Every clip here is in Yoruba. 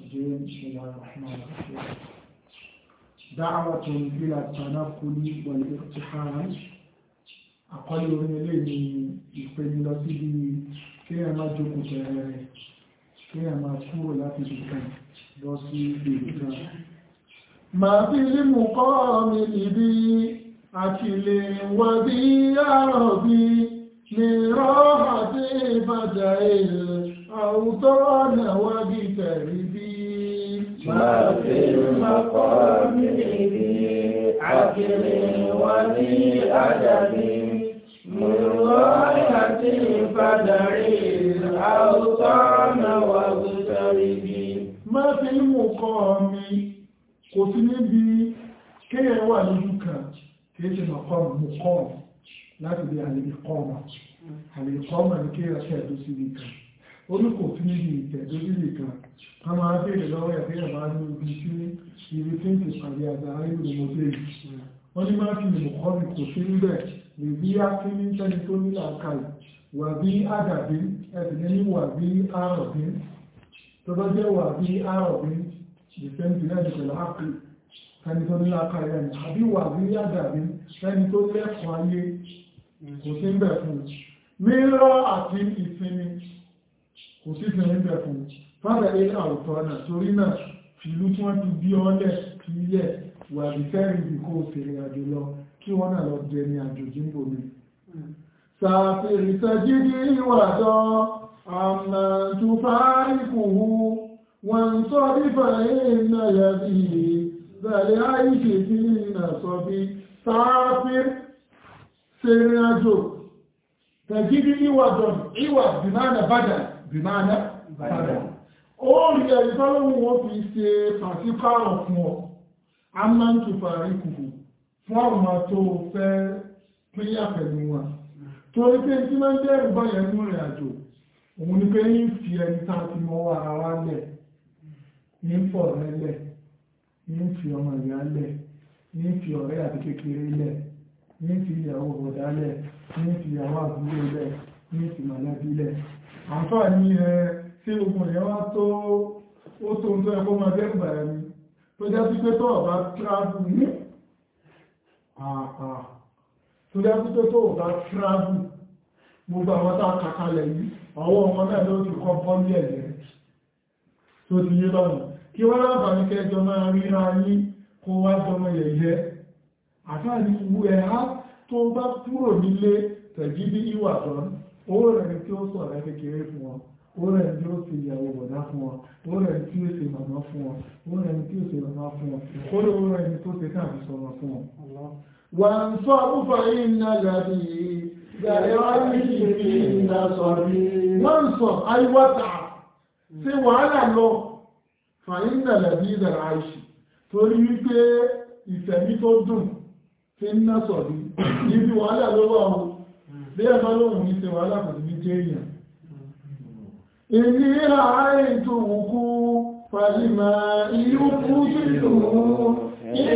الرجيم بسم الله الرحمن الرحيم دعوة إلى التنقل والاقتحام أقل من إليه ìpeni lọ síbi kí ẹ máa jókòó tẹ̀rẹ̀ kí ẹ máa kúrò láti ìdìkan lọ sí ìdìkan máa fi lè mú kọ́ mi ìbí àkìlẹ̀ wà bí àrọ̀ bí ní rọ́hà tí ìbàjá ilẹ̀ àwùtọ́ náwà bí tẹ̀rí bí máa fi lè kọ́ mi ìbí àkìlẹ̀ wà bí àjàbí مرواحة فدعي الأوطان واغتربي máa fi ń mú kọ́ mi kò sí níbi kéèyàn wà lójú kan kìí ṣe mọ̀kọ́ mú kọ́ láti bí àlèkọ́mà àlèkọ́mà ní kéèyàn tẹ̀dó sí ibi kan orí kò sí níbi ìtẹ̀dó sí ibi kan ká máa bèèrè lọ́wọ́ ẹ̀ kéèyàn máa ní ibi tí ibi tí ń ti pàdé àgbà ayélujára mọ́tò yìí wọ́n ní máa fi lè mọ̀kọ́ mi kò sí níbẹ̀ lè bí á kí ní tẹ́ni tó ní àkàlù wà bí àdàbí ẹ̀sìn ní wà bí àrọ̀bí tó bá jẹ́ wà bí àrọ̀bí ìfẹ́ntì náà ní pẹ̀lú ápì ẹni tó ní àkàlù ẹni àbí wà bí àdàbí ẹni tó lẹ́kọ̀ọ́ ayé kò sí ń bẹ̀ fún mírọ́ àti ìsinmi kò sí ìsinmi ń bẹ̀ fún fádà ilé àwùtọ́ náà torí náà fìlú tí wọ́n ti bí ọ́lẹ̀ fi yẹ̀ wà bí fẹ́rin bí kó fèrè àjò lọ kí wọ́n náà lọ jẹ ní àjòjì ń bomi. Sàfèrè tẹ́jídí ìwàjọ́ àmà tó fáríkùhù wọn sọ nífà ìrìnà yàbí bẹ̀rẹ̀ àìṣẹ́ sí ìrìnà sọ bí sáfẹ́ fèrè àjò tẹ́jídí ìwàjọ́ ìwà bìmánà bàdà bìmánà bàdà. Ó rí ẹ̀rí tọ́lọ́wọ́ wọ́n fi ṣe pàṣípààrọ̀ fún ọ. Àmà tó fáríkùhù fún ọmọ tó fẹ́ pínyà pẹ̀lú wọn torí pé tí máa ń dẹ́rù báyẹ̀ ní rìn àjò òun ni pé ní fi ẹni tá ti mọ́ ara wá lẹ̀ ní fọ̀ rẹ̀ lẹ̀ ní fi ọmọ ìyá lẹ̀ ní fi ọ̀rẹ́ àti kékeré lẹ̀ ní fi ìyàwó bọ̀dá lẹ̀ ní fi ìyàwó àbúrò lẹ̀ ní fi mọ̀lẹ́bí lẹ̀ àǹfààní ẹ tí ogun ìyẹn wá tó ó tó ń tó ẹkọ́ máa dẹ́rù bàyẹ̀ ni tó jẹ́ sí pé tó ọ̀bá tíráàbù ní àà tó dájú tó tó bá tíráàbù gbogbo àwọn tá kàkalẹ̀ yìí ọwọ́ ọmọ náà ló ti kọ́ bọ́lí ẹ̀lẹ́ tó ti yé lọ́nà kí wọ́n lábàá ní kẹjọ máa ríra yí kó wá jọmọ yẹ̀yẹ́ àtàrí ìwú ẹ̀há tó bá kúrò nílé tẹ̀jí bí ìwà tán owó rẹ̀ tí ó sọ̀rọ̀ kékeré fún wọn owó rẹ̀ tí ó sì ìyàwó bọ̀dá fún wọn owó rẹ̀ tí ó sì màmá fún wọn owó rẹ̀ tí ó sì màmá fún wọn owó rẹ̀ tó ti káàkiri sọ̀rọ̀ fún wọn وانصرف إن الذي غيره في النصر وانصر أي وسع في وعلى له فإن الذي العيش torí wípé ìfẹ̀mí tó dùn fi ń náà sọ̀rí níbi wàhálà ló wà ó bí ẹ̀fà lóhun ní ṣe wàhálà kò sí ní jẹ́ èèyàn ìní àárín tó wùkú fàlìmà ìlú kú sí ìlú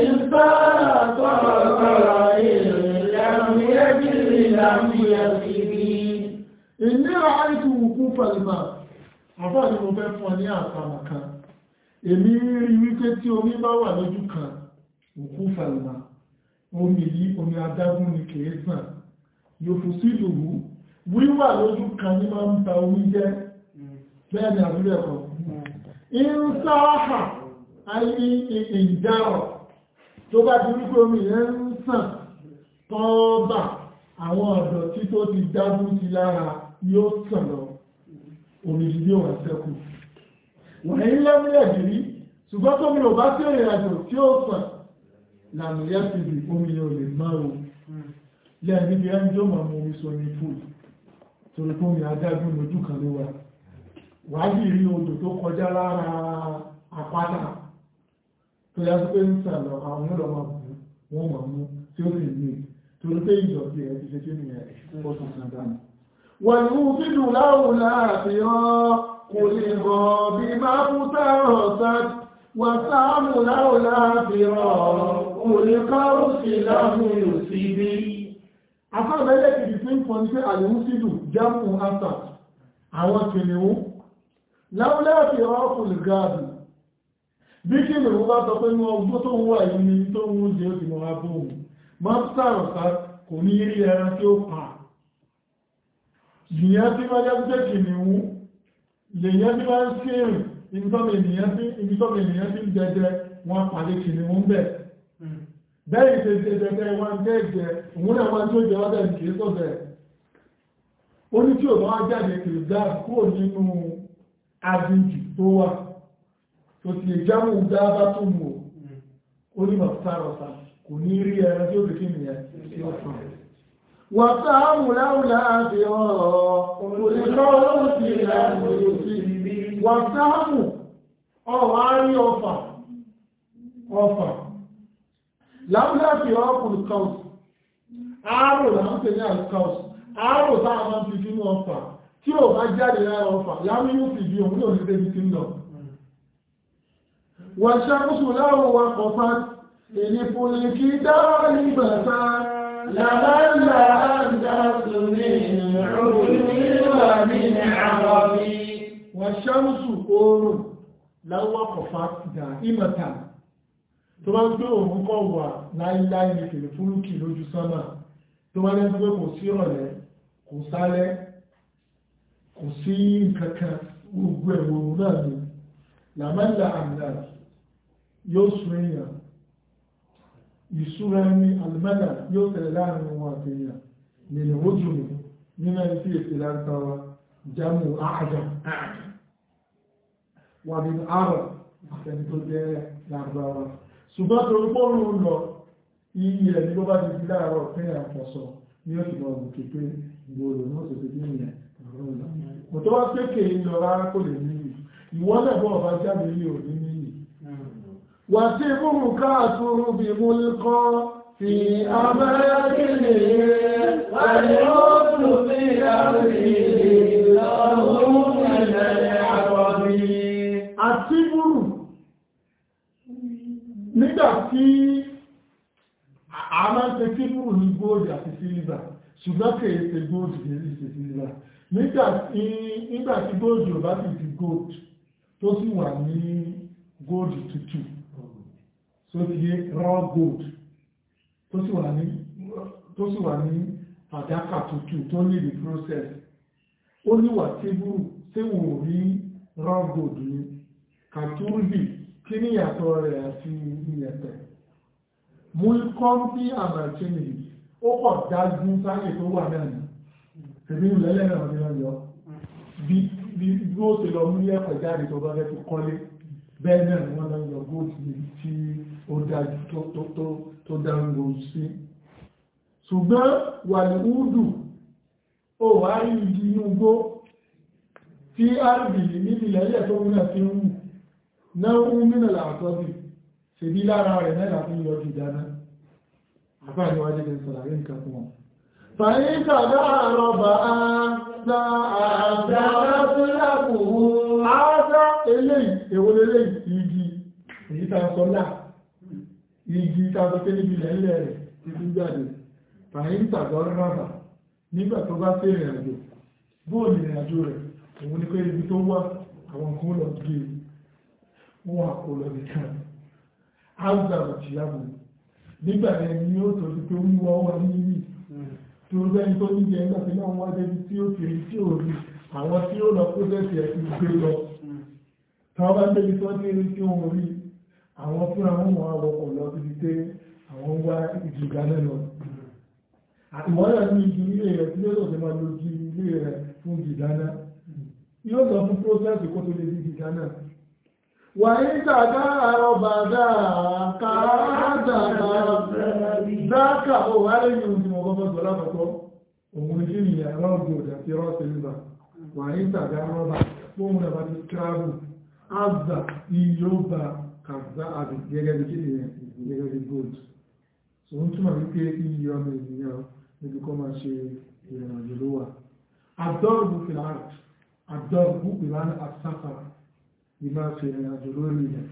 Ìnira àìtù òkú fàlìmà, àbá ni mo fẹ́ fún ọ ní àtàmà kan. Èmi rí wípé tí omi bá wà lójú kan, òkú fàlìmà, omi yìí omi adágún ni kìí sàn. Yòfù sí ìlúwú, wíwà lójú kan ní máa ń ta omi jẹ́, bẹ́ẹ̀ ni àbúrẹ̀ kan. Ìrúsáàfà, ayé ìdáwọ̀ tó bá ti wípé omi yẹn ń sàn tọ́ọ̀bà àwọn ọ̀dọ̀ tí tó ti dábú sí lára yóò sàn lọ omi yìí wà sẹ́kù wọ̀nyí lẹ́mílẹ̀ jìrí ṣùgbọ́n tó mi ò bá tí ìrìn àjò tí ó sàn lànà yá ti bì omi yóò lè máa o lẹ́yìn níbi ẹni tó máa mú omi sọmi fún torí fún mi adágún lójú kan ló wà wàá sì rí odò tó kọjá lára àpáta tó yá sí pé ń sàlọ àwọn ọ̀dọ̀ máa bù wọ́n máa mú tí ó sì ní torí pé ìjọ̀bí ẹ̀ ti ṣe kí ni ẹ̀ ó tún sàn dánù. wọ́n ní ó fi dùn láwùn láàfin ọ́ kò lè bọ̀ bí máa kú tààrọ̀ sáà wọ́n sáàmù láwùn láàfin ọ́ kò lè kọ́ sí láwùn yóò sí bí. afẹ́rẹ́lẹ́ kìí fi ń fọ́n sí àlùmú sílù jámù asà àwọn kìnìún láwùn láàfin ọ́ kò lè gáàdù bí kí ni wọ́n bá sọ pé ní ọgbó tó ń wà yìí ni tó ń jẹ́ ó ti mọ́ abóhùn máa ń sàrọ̀sá kò ní rí ẹran tí ó pa ìyẹn tí wọ́n jẹ́ jẹ́ kìnnìún lèyẹn tí wọ́n ń sírìn ibitọ́mọ̀ ènìyàn tí ń jẹjẹ wọn pàdé kìnnìún bẹ̀ bẹ́ẹ̀ ṣe jẹjẹ wọn jẹ́jẹ òun náà wọn tí ó jẹ ọ́dẹ̀ kìí sọ́bẹ̀ ó ní tí ò bá wá jáde kìí dá kúrò nínú aginjù tó wà tó ti ìjámù dábá tó mú ó ní mọ̀tárọ̀ta kò ní rí ẹran tí ó fi kí nìyẹn tí ó fà wàtàmù láwùlá àti ọ̀rọ̀ olùkọ́ ti ìlànà òsì wàtàmù ọ̀rọ̀ àárí ọfà ọfà láwùlá àti ọkùnrin kaus àárò láwọn tẹ̀lé àlùkaus àárò táwọn máa ń fi sínú ọfà tí ò bá jáde lára ọfà láwọn yóò fi bí òun náà ní débi tí ń lọ wàṣàkóso láwọn wakọ̀ fà ìnìfòlì kí dáwà ní bàtà لعل أن تسمي عرفي ومن عربي wàṣàkóso oòrùn láwọn wakọ̀ fà dà ìmọ̀ta tó bá ń gbé òun kọ́ wà láíláí ní fèrè fúrúkì lójú sánmà tó bá lẹ́ pé kò sí ọ̀lẹ́ kò sálẹ́ kò sí nǹkankan gbogbo ẹ̀wọ̀n náà ni làmẹ́lá àmìlà yóò sún èèyàn ìṣúra ní alìmẹ́lá yóò tẹ̀lé láàrin wọn àti èèyàn nínú ojú mi nínú ẹni tí èsì láńtàwà jámù àájá wà nínú àrọ̀ àtẹni tó jẹ́ lágbára ṣùgbọ́n tó ń pọ́rùn lọ iye ẹni ló bá ti di láàárọ̀ pé àfọ̀sọ̀ ní ó sì lọ òkè pé gbòòrò náà tó ti dín ìyẹn kò tó wá pé kèé lọ rárá kò lè ní ìwọ́n náà bọ́ ọba jáde ní òní ní wà tí múrù káàtùrù bí mú kọ́ fi amẹ́rẹ́kìlì والعود في أرضه لهم من العربي àti múrù nígbà tí a máa ń ṣe kí múrù ní góòdì àti sílíbà ṣùgbọ́n kèé ṣe góòdì kèé ṣe sílíbà nígbà tí nígbà tí góòdì ò bá ti di góòdì tó sì wà ní góòdì tútù tó ti yé raw gold tó sì wà ní tó sì wà ní fàdákà tútù tó ní the process ó níwà tébùrù tí wò rí raw gold ní kàtúrùbì kí ní ìyàtọ̀ rẹ̀ àti ìyẹ̀pẹ̀ mú kọ́ bí àmàtínì ó pọ̀ dájú sáyè tó wà náà ní tẹ̀bí ìlẹ́lẹ́ náà ní ọjọ́ bí bí ó ti lọ mú ẹ̀pẹ̀ jáde tó bá fẹ́ fi kọ́lé bẹ́ẹ̀ náà ni wọ́n lọ yọ góòtù tí ó dájú tó dáńgò sí ṣùgbọ́n wà ní údù ó wá rí igi inú gbó tí rb níbi lẹ́lẹ̀ tó múnà fi ń wù náà ń mínà làtọ́bì ṣe bí lára rẹ̀ náà láti yọ jù dáná àbáyíwájú lè sọ̀rọ̀ nǹkan fún wọn فإن تدارب أنت أعزرت لكم هذا eléyìí èwo leléyìí igi èyí tàà sọ́lá igi tàà sọ pé níbi lẹ́lẹ̀ rẹ̀ títí jáde fàyín tàbí rábà nígbà tó bá sí ìrìn àjò bóòlù ìrìn àjò rẹ̀ òun ní pé ibi tó wà àwọn kan lọ gé wọn àpò lọ nìkan áùzàrò tìyàbò nígbà yẹn ni ó tó ti pé wíwọ́ wọn ní yìí tí ó bẹ́ni tó ní jẹ́ ẹgbẹ́ náà wọ́n débi tí ó kiri tí ó rí àwọn tí ó lọ kó sẹ́sì ẹ̀ ti gbé lọ tàwọn bá débi tó ní rí tí ó rí àwọn fún àwọn ọmọ àwọ̀kọ̀ lọ síbi pé àwọn wá ìjìgá náà lọ ìwọ́n náà ní igi ilé rẹ̀ tí ó lọ́sẹ̀ máa lo igi ilé rẹ̀ fún ìdáná yóò lọ fún prósẹ́sì kó tó lè di ìdáná wà ní tàdá àrọ̀bàdà kàádà dákà ó wà lẹ́yìn òní ọgbọ́gbọ́ sọ lápapọ̀ òun ní kí rọ́gbò àti rọ́sẹ̀lúbà wà ní tàdá rọ́bà fóun náà bá ti kíráàbù azà iyóba kàzá àbì gẹ́gẹ́ bí kí ni gẹ́gẹ́ bí gold so ń túnmọ̀ wípé iye ọmọ ènìyàn níbi kọ́ máa ṣe ìrìnàjò ló wà àdọ́rùbù fìlàrt àdọ́rùbù ìlànà àsáfàrà بما في يدلون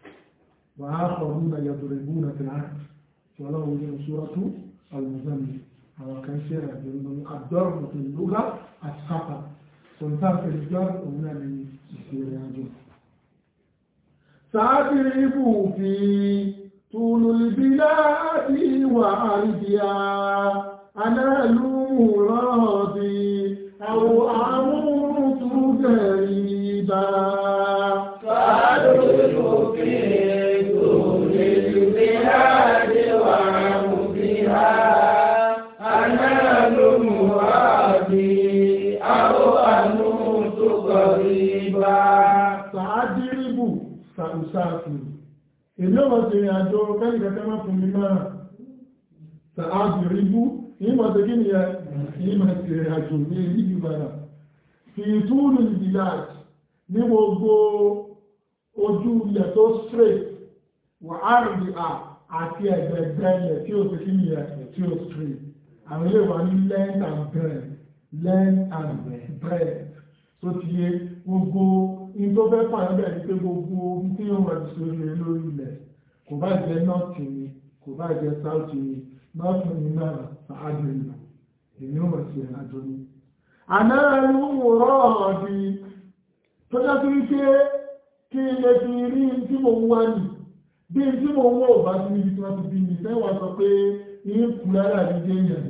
وآخرون يضربون في العرض ولو من سورة المزمل أو كان شيء يدلون الضرب في اللغة السفر سلطان في الجر هنا من السيرياجون sàádìríbù fi tùlùlùbíláàdì wà àrídìá anáàlú rọ́ọ̀dì àwọn amúrútúgẹ̀rì bá sàádìríbù fi tùlùlùbíláàdì wà àrídìá anáàlú rọ́ọ̀dì àwọn amúrútúgẹ̀rì bá sàádìríbù sàrùsáàfù èmi ọmọ ti rìn àjò kẹ́lì kẹ́kẹ́ máa fún mi máa sàádìríbù ìmọ̀ tó kí ni ẹ ìmọ̀ ti rìn àjò ní ìlú bàrà fi túnú ìdíyàt ní gbogbo ojú ilẹ̀ tó straight wà áàrùn à àti ẹgbẹ̀gbẹ̀ ilẹ̀ tí ó ti kí ni ẹ tí ó straight àwọn ilé wà ní length and breadth length and breadth tó ti yé gbogbo in tó fẹ́ pàdé bẹ̀rẹ̀ ní pé gbogbo ohun tí ó wà sórí rẹ̀ lórí ilẹ̀ kò bá jẹ́ nọ́ọ̀tì ni kò bá jẹ́ sáùtì ni nọ́ọ̀tì ni náà sàájú ìlú èmi ò wọ̀ sí ìrìnàjò ni. àná ẹnu rọ̀ ọ̀dì tó jẹ́ sí wípé kí ilé fi rí tí mo ń wá nì bí tí mo ń wọ̀ ò bá sí níbi tí wọ́n ti bí mi fẹ́ wá sọ pé ní kù lára mi jẹ́ yẹn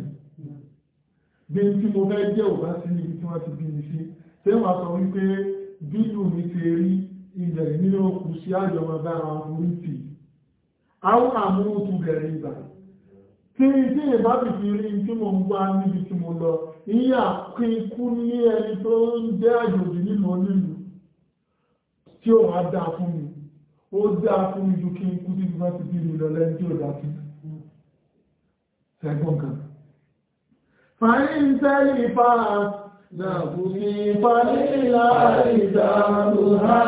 bí tí mo fẹ́ jẹ́ ò bá sí níbi tí wọ́n ti bí mi sí fẹ́ wá sọ wípé bílù mi ti rí ilẹ̀ nínú òkú sí àjọmọ̀ bára orí tì àwọn àmúhùtù bẹ̀rẹ̀ ìgbà tí tí ìbá ti fi rí tí mo ń gbá níbi tí mo lọ ìyà kí ikú ní ẹni tó ń jẹ́ àjòjì nínú onílù tí ó wá dáa fún mi ó dáa fún mi ju kí ikú tí wọ́n ti bí mi lọ lẹ́ni tí ó dá sí ẹgbọ́n kan fàáyín tẹ́lẹ̀ ìfàá نبني فلله دارها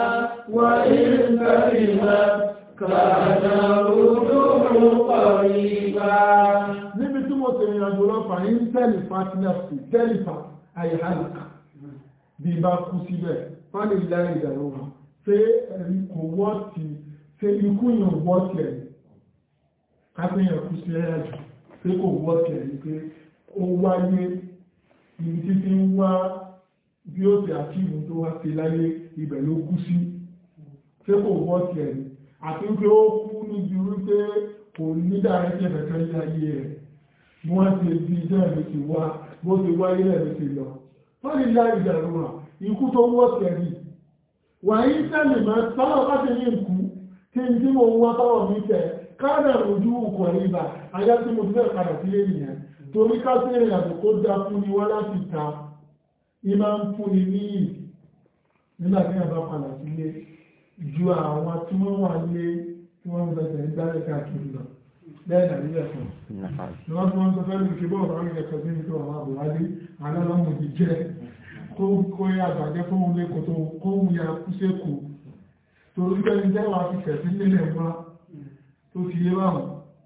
وإن كرمت كان الرجوع قريبا níbi tí mo tẹ̀rìn àjò lọ́fà ní tẹ́lifà tí náà sí tẹ́lifà àìhálùkà bí bá kú síbẹ̀ fánì láì ìdàrúwà pé ẹ̀rí kò wọ́tí pé ikú yàn wọ́tí ẹ̀ kápẹ́yàn kú sí ẹ̀yàjò pé kò wọ́tí ẹ̀ pé ó wáyé ibi tí ti ń wá bí ó ti àkíìmù tó wá sí láyé ibẹ̀ ló kú sí tí kò wọ́ ti ẹ̀rí àti pé ó kú níbi wípé kò ní dára tí ẹ̀fẹ̀kẹ́ ní ayé rẹ̀ bí wọ́n ti di ijọ́ ẹ̀mí ti wá bó ti wáyé ẹ̀mí ti lọ wọ́n ní láì ìdàrúwà ikú tó wọ́ ti ẹ̀rí wà ní tẹ́lẹ̀ mọ́ tọ́lọ̀ bá ti ní ìkú tí n tí mo ń wá tọ́lọ̀ mi tẹ̀ káàdà ojú òkò ìbà ayá tí mo ti fẹ́ padà sílé nìyẹn torí ká sí ìrìn àjò kó dá fún ni wá láti ta ìmá ń fún ni ní nígbà tí àbá padà sílé ju àwọn tí wọ́n wà lé tí wọ́n ń bẹ̀rẹ̀ ń dárẹ́ káàkiri lọ lẹ́yìn àríyẹ̀ fún ni wọ́n tí wọ́n tó fẹ́ lù kí bọ́ọ̀ bá rí ẹ̀kọ́ sí ní tó àwọn àbúrádé alọ́lọ́mù ti jẹ́ kó kó yá àgbàjẹ́ fún òun lẹ́kọ̀ọ́ tó kó ń ya kú sékù torí pé ní jẹ́wàá ti tẹ̀sí nílẹ̀ wá tó ti yé báwọn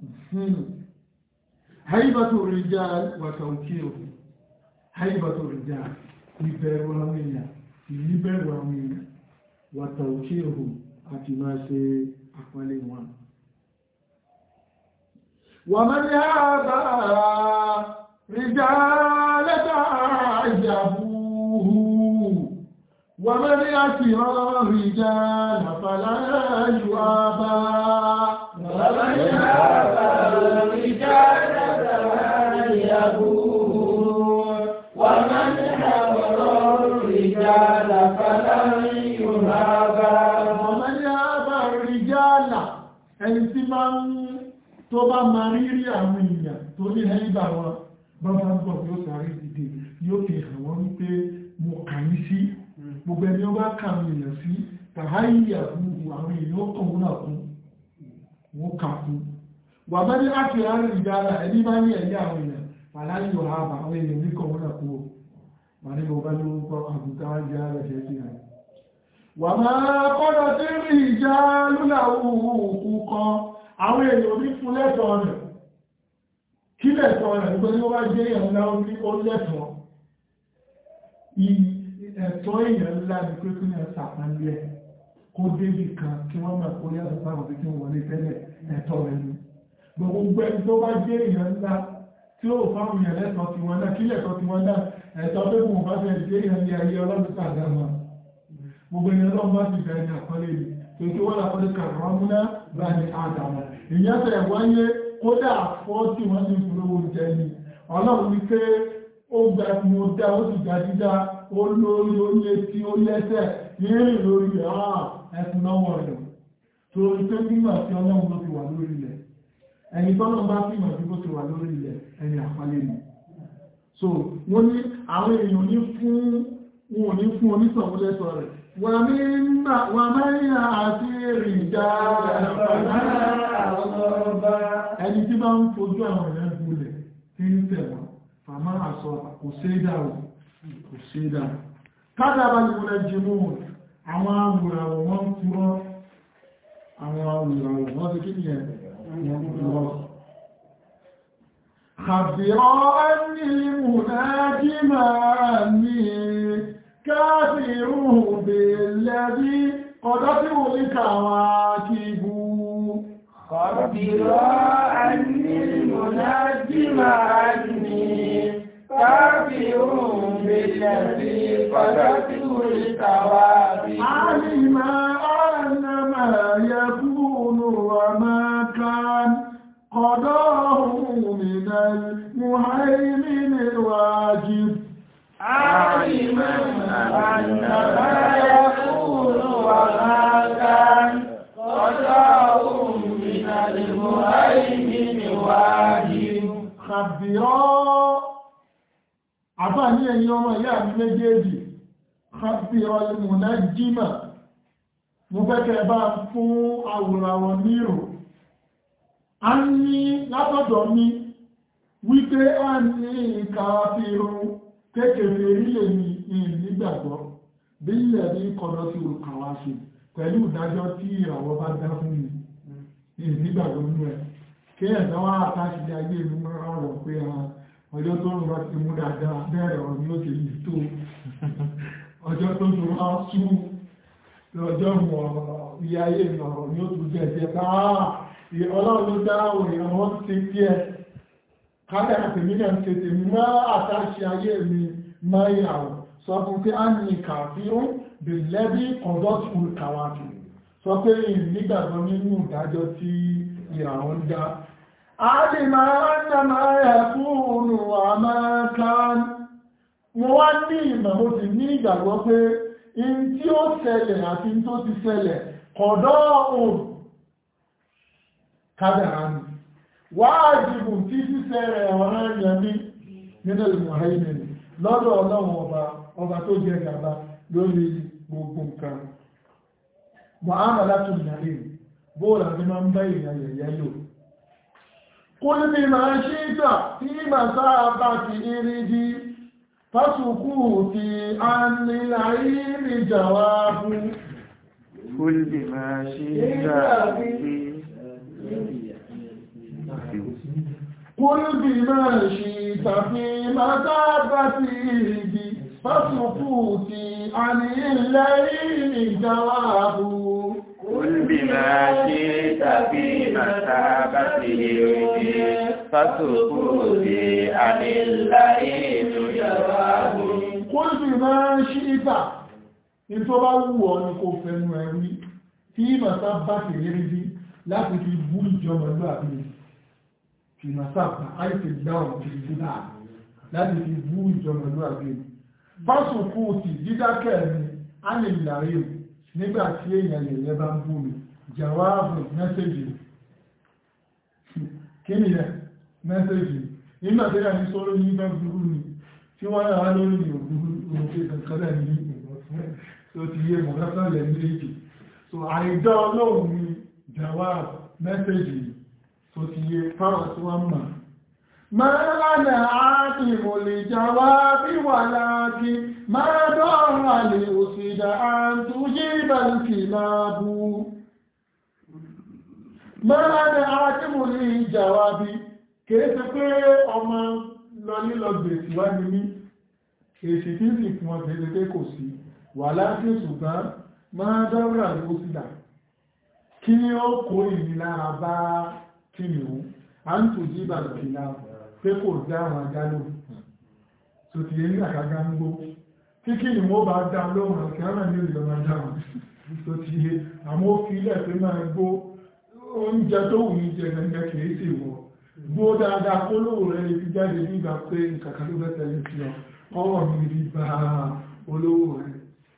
هيبة الرجال وتوكيله هيبة الرجال ìbẹ̀rù àwọn èèyàn ìníbẹ̀rù àwọn èèyàn wàtàùkíhù àti máa ṣe àpẹẹlẹ wọn wà mọ́ ní àbá ríjá lẹ́ta ìjàbúhù wà mọ́ ní àti rán ríjá nàfàlá yóò àbá wà mọ́ ní àbá ríjá يبوه ومن حضر الرجال فلن يهابا ومن يهابا الرجال ẹni tí máa ń tó bá máa rírí àwọn èèyàn tó ní ẹ̀yìnbà wọn bá bá ń bọ̀ yóò sáré dìde yóò fi hàn wọ́n wípé mo kà ní sí gbogbo ẹni ó bá kà àwọn èèyàn sí tàháyì àbúrú àwọn èèyàn ó kàn wọ́n náà kún wọ́n kà kún wà bá ní láti rárí ìdára ẹni bá ní ẹ̀yà àwọn èèyàn aláyò àbà àwọn èèyàn ní kọ̀ wọ́n kú wà ní bọ̀ bá ní orúkọ àbùká jẹ́ ara jẹ́ sí àyè wà máa kọ́dọ̀ tí rí ìjà lúlà òkú kan àwọn èèyàn ní fún lẹ́tọ̀ rẹ̀ kí lẹ́tọ̀ rẹ̀ nígbẹ́ ní ó bá jẹ́ èèyàn ńlá ó ní ó lẹ́tọ̀ ẹ̀tọ́ èèyàn ńlá ní pé kí ní ẹ̀sàpánlẹ̀ kó débì kan kí wọ́n máa kó yàtọ̀ sáwọn tí wọ́n wọlé tẹ́lẹ̀ ẹ̀tọ́ rẹ̀ ní gbogbo ẹni tó bá jẹ́ èèyàn ńlá tí ó fáwọn èèyàn lẹ́tọ̀ọ́ tí wọ́n dá kí lẹ́tọ̀ọ́ tí wọ́n dá ẹ̀tọ́ pé kò bá fẹ́ jẹ́ èèyàn ní ayé ọlọ́dún tààdá wọn gbogbo ẹni ọlọ́run bá ti bẹ̀rẹ̀ ní àkọlé yìí tó tó wọ́n lápọ́lé kàrọ̀múná bá ní àdàmà ìyẹn tẹ̀ wáyé kódà fọ́ tí wọ́n ní ìfúrówó jẹ ni ọlọ́run ní pé ó gba mo dá ó sì gba dídá ó lórí ó létí ó lẹ́sẹ̀ yìí lórí rẹ̀ ẹkùn lọ́wọ́ rẹ̀ torí pé nígbà tí ọlọ́run ló ti wà lórí ilẹ̀ ẹni tọ́lọ́ bá fi mọ̀ sí bó ti wà lórí ilẹ̀ ẹni àpálẹ́ ni so wọ́n ní àwọn èèyàn ní fún wọn ò ní fún onítọ̀wọ́ lẹ́sọ rẹ̀ wà mẹ́rin àti ìrìnjà ẹni tí bá ń fojú àwọn èèyàn gúnlẹ̀ tí ń tẹ̀wọ̀n fàmá àsọ kò sédà ò kò sédà kádàbà ní wọ́n lẹ́jì mú àwọn awùràwọ̀ wọ́n ń fúrọ́ àwọn awùràwọ̀ wọ́n ti kí ni ẹ̀ wọ́n ń fúrọ́ خبرا أني المناجم أني كافر بالذي قدته الكواكب خبرا أني المناجم أني كافر بالذي قدته الكواكب علم أن ما يكون وما كان قضاه من المهيمن الواجب عالما أن ما يكون وما كان قضاه من المهيمن واجب خبرا àbá ní ẹ̀yin ọmọ ìyá mi méjèèjì خبرا المنجم mo fẹ́kẹ́ bá fún àwòràwọ̀ nírò a ní látọ̀dọ̀ mi wípé a ní ìkàfihàn kékeré rílẹ̀ ní ìnígbàgbọ́ bí ilẹ̀ ní kọ̀dọ̀ sí òkàwà ṣe pẹ̀lú ìdájọ́ tí ìràwọ̀ bá dá fún mi ìnígbàgbọ́ nú ẹ̀ kí ẹ̀dá wá àtàṣì ayé mi máa rọ̀ pé ọjọ́ tó ń rọ ti mú dáadáa bẹ́ẹ̀rẹ̀ ọ̀rọ̀ ni ó ti yìí tó ọjọ́ tó ń rọ sú lọ́jọ́ mọ̀ ilé ayé ìrọ̀rọ̀ ni ó tún jẹ́ jẹ́ káà ọlọ́run ló dá òrìn àwọn ti tí ẹ káàkiri àtẹ̀mílẹ̀ ń tètè mọ́ àtàṣì ayé mi máa yàwó sọ fún pé a ní kàfíún bí lẹ́bí conduct full kàwàkì sọ pé nígbàgbọ́ nínú ìdájọ́ tí ìràwọ̀ ń dá a lè máa ń nà máa yà fúnnù àmákan mo wá ní ìmọ̀ mo sì ní ìgbàgbọ́ pé in tí ó ṣẹlẹ̀ àti in tó ti ṣẹlẹ̀ kọ̀dọ̀ òun kádàrá ni wáàjìbù tí sísẹ́ rẹ̀ ọ̀rẹ́ ẹ̀yẹmí nínú ìmọ̀hẹ́mìn lọ́dọ̀ ọlọ́run ọba ọba tó jẹ gàba lórí gbogbo nǹkan mu'amalatu nàrí bóòlà ní máa ń bá èèyàn yẹ̀yẹ́ lò kul bima shi'ta tí màsá bá ti irí di fásùkú ti àníláyé ní jàwábù kul bima shi'ta tí قل بما شئت في مذابته فسكوتي عن الليل جواب قل بما شئت في مثابته فسكوتي عن الليل جواب قل بما شئت ìtọ́ bá wù ọ́ ní kò fẹ́nu ẹ̀rí tí màtá bá ti rí rí láti fi bú ìjọba ìlú àbílẹ̀ fi masapa àìsè dáhùn ti dídá láti fi bú ìjọba ìlú àbílẹ̀ fásùkú ti dídákẹ́ mi á lè lárí o nígbà tí èèyàn yẹ̀yẹ́ bá ń bú mi jàwáàbù mẹ́sẹ̀jì kí ni yẹ mẹ́sẹ̀jì nígbà tí èèyàn ní sọ́rọ̀ ní bá burú ni tí wọ́n yàrá lórí òbúrú òkè kankanlẹ̀ ní tó ti yé mọ̀kásánlẹ̀ méjì so àìdá ọlọ́run ni jàwáàbù mẹ́sẹ̀jì tó ti yé fáwọn tí wọ́n mọ̀ máa lánà áàtìmò lè jàwáàbí wà láàkí máa dọ́ọ̀rọ̀ àlè òsìdá àtúnjí ìbàlùkì láàbù máa lánà áàtìmò lè jàwáàbí kìí ṣe pé ọmọ lọ nílọ gbèsè wá ní ní èsì tí sì fún ọ kìí ṣe pé kò sí wà láti ṣùgbọ́n máa dọ́ọ̀rọ̀ àlè òsìdá kí ó kó ìnilára bá kí ni ó a ń tò jí ìbàlùkì láàbù pé kò dá àwọn ajálò tó ti yé ní àkágá ń gbó tí kí ni wọ́n bá dá lóhùn àti ara ní ìlú ọmọ dáhùn tó ti yé àmọ́ ó fi ilẹ̀ pé máa gbó oúnjẹ tó wù ní jẹ gẹ́gẹ́ kìí sì wọ̀ gbó dáadáa kó lóò rẹ̀ lè fi jáde nígbà pé nǹkan kan ló fẹ́ tẹ̀lé sí ọ ọwọ́ mi rí bá olówó rẹ̀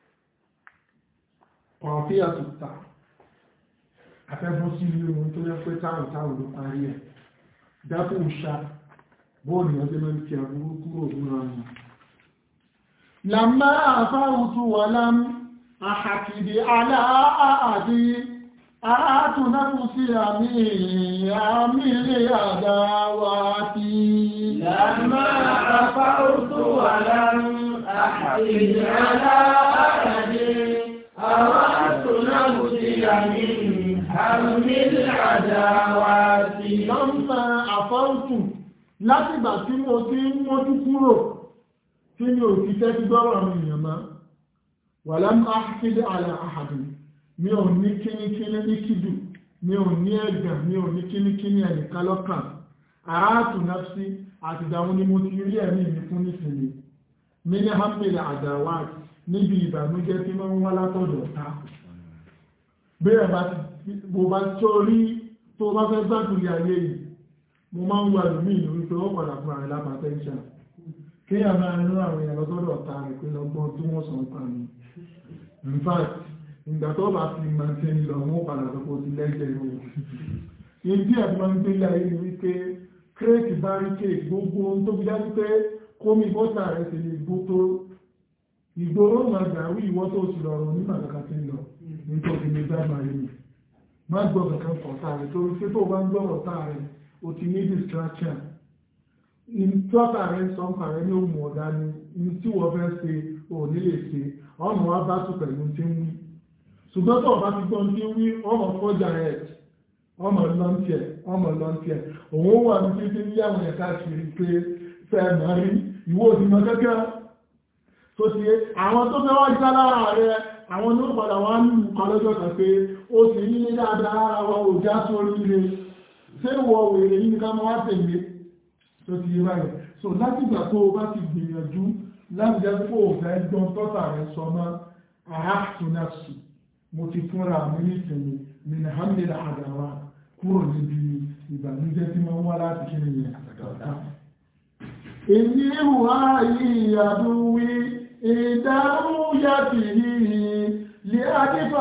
ọ̀fí àtúntà afẹ́fún sí ilé ohun tó yẹ pé táwọn táwọn ló parí ẹ̀ dákò ṣá bóòlù ọjọ́ mẹ́rin tí àbúrú kúrò múra wọn lámá àfáwùtú wà lám àhàkìdì aláàdí àátùnákù sí àmì àmì ilé àdáwà tí lámá àfáwùtú wà lám àhàkìdì aláàdí àwọn àtúnáwù sí àmì àmì àdáwàtí. Lọ́mọ àfọ́ǹtù látìgbà tí mo ti ń mójú kúrò tí mi ò fi tẹ́ ti gbọ́rọ̀ mi èèyàn máa. Wà lámú áfíìdì àlà àhàdì, mi ò ní kíníkíní ní kídù, mi ò ní ẹ̀gàn, mi ò ní kíníkíní ẹ̀nìkan lọ́kàn. Àátù náfsí àti ìdàmú ni mo ti rí ẹ̀mí mi fún nísìnyí. Mi ní Hamil Adawat níbi ìbànújẹ́ tí wọ́n ń wá látọ̀dọ̀ ta. Bẹ́ẹ̀ bá ti mo bá tó rí tó bá fẹ́ gbádùn ayé yìí mo máa ń wà lómi ìlú wípé ó padà fún àrẹ lápàtẹ́ńṣà kí a máa rán àwọn èèyàn lọ́sọ́dọ̀ ọ̀tá rẹ̀ pé lọ́gbọ́n tí wọ́n sọ pa ní in fact ìgbà tó bá fi máa ṣe ń lọ wọ́n padà sọ pé ó ti lẹ́jẹ̀ ìwò ìdí ẹ̀ máa ń gbé láyé ni wípé kírèkì báríkè gbogbo ohun tó fi dájú pé kómi bọ́tà rẹ̀ sì lè gbó tó ìgboro máa dàrú ìwọ́ tó sì lọ́rọ̀ nígbà kankan ti ń lọ nítorí ní dáàmà yìí má gbọ́ kankan kọ̀ọ̀tà rẹ̀ torí pé tó bá ń gbọ́rọ̀ tá rẹ̀ o ti ní distraction ìtọ́ta rẹ̀ sọ́nkà rẹ̀ ní òmù ọ̀dá ni ní tí wọ́n fẹ́ ṣe ò ní lè ṣe ọmọ wa bá tún pẹ̀lú tí ń wí ṣùgbọ́n tó bá ti gbọ́ tí ń wí ọmọ fọ́jà rẹ̀ ọmọ lọ́ntìẹ̀ ọmọ lọ́ntìẹ̀ òun wà ní títí ní àwọn ẹ̀ka kiri pé fẹ́ mọ́ rí ìwọ òdìmọ̀ gẹ́gẹ́ tó ti àwọn tó fẹ́ wá já lára rẹ̀ àwọn ní ó padà wá ní ìkọlọ́jọ́ kan pé ó sì ní ní dáadáa ara wa ò já sórí ilé ṣé wọ wèrè yìí ní ká máa tẹ̀lé tó ti yé báyìí so láti ìgbà tó o bá ti gbìyànjú láti jẹ́ pé o fẹ́ gbọ́n tọ́ta rẹ̀ sọ mọ́ àhásùnàṣù mo ti fúnra mi ní ìsinmi ní alhamdulillah àdáwà kúrò níbi ìbànújẹ́ tí wọ́n wá láti kí nìyẹn àtàkà èyí ìhùwà yìí àdúwí ìdárú yàtì yìí lè àdífà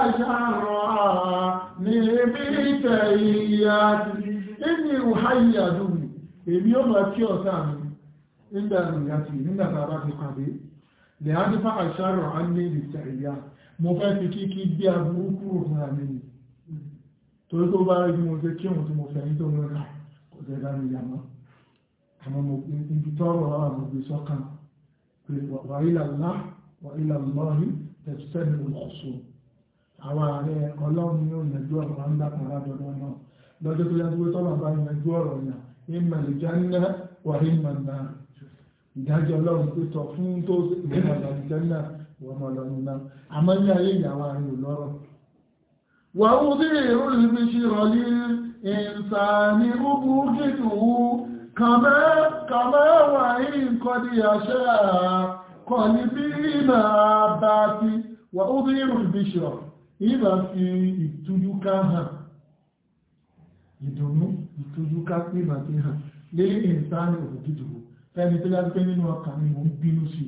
àṣàrọ̀ ní ibi ìtẹ̀ ìyàtì èyí ìhùwà yìí àdúwí èmi ó máa kí ọ̀tá mi nígbà ìyàtì nígbà tá a bá ti pàdé lè àdífà àṣàrọ̀ á ní ìtẹ̀ ìyà mo fẹ́ fi kí kí bí aburú kúrò fún àmì ni torí tó bá rí mo ṣe kí òun tí mo fẹ́ ní tó mọ́ra kò tẹ́ dá mi yàmọ́ àwọn ibi tọ́rọ àwọn òbí sọ́kàn pé wà ilàlá wà ilàlọ́rí tẹ̀sẹ̀lẹ̀ olùkọ̀sọ àwọn ààrẹ ọlọ́run yóò yẹjú ọ̀rọ̀ ń dákan ládọ́dọ́ náà lọ́jọ́ tó yàtọ̀ tọ́lọ̀ bá yẹjú ọ̀rọ̀ yà ìmọ̀ ìjánná wà ìmọ̀ náà ìdájọ́ ọlọ́run pé tọ̀ fún tó ìmọ̀ ìjánná wà mọ̀ lọ́run náà àmọ́ ní ayé ìyàwó àárín olọ́rọ̀ wà ó dé èrò ìbíṣi rọ̀lí ìsàní rúbú jìtùú كما كما وإن قد يشاء قلبي ما باتي وأظهر البشرى إذا في ìtújúká hàn ìdùnnú ìtújúká pímà tí hàn lélé ìsáni òdìdò ẹni tó yá pé nínú ọkàn ni mo ń bínú sí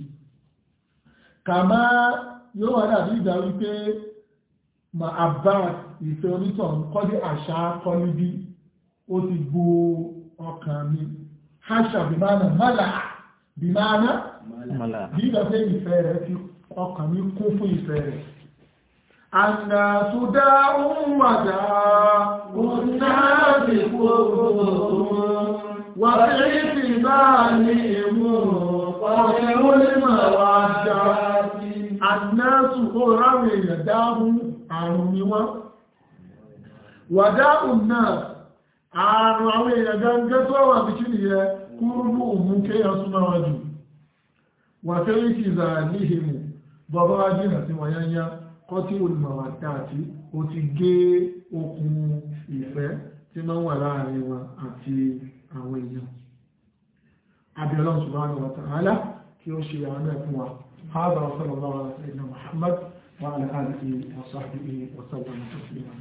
kàmá yóò wà dàbí ìdá wípé ma àbá ìfẹ́ onítàn kọ́dé àṣà kọ́lí bí ó ti gbó ọkàn mi haṣà bìmánà mọ́là bìmánà bí ìgbàfẹ́ ìfẹ́ rẹ̀ fi ọkàn mi kún fún ìfẹ́ rẹ̀ ànà tó dá ohun wàdá ohun náà ti kó wà fẹ́ fi bá ní èmú ọ̀rẹ́ ó lè máa wà já ànà tó kó ráwẹ̀ èèyàn dáhùn àrùn ni wọ́n wàdá òun náà ààrùn àwọn èèyàn gẹ́gẹ́ tó wà bí kí nìyẹ kúrúrú òmú kéyàn súnmọ́ wọn jù wà fẹ́ rí kì zà ní ìhìmù bọ́bá wá jìnà sí wọ́n yányá kọ́ tí olùmọ̀wà dáàtí ó ti gé okùn ìfẹ́ tí máa ń wà láàrin wọn àti àwọn èèyàn abiyallahu subhanahu wa ta'ala kí ó ṣe àwọn ẹ̀fún wa هذا وصلى الله على سيدنا محمد وعلى آله وصحبه وسلم تسليما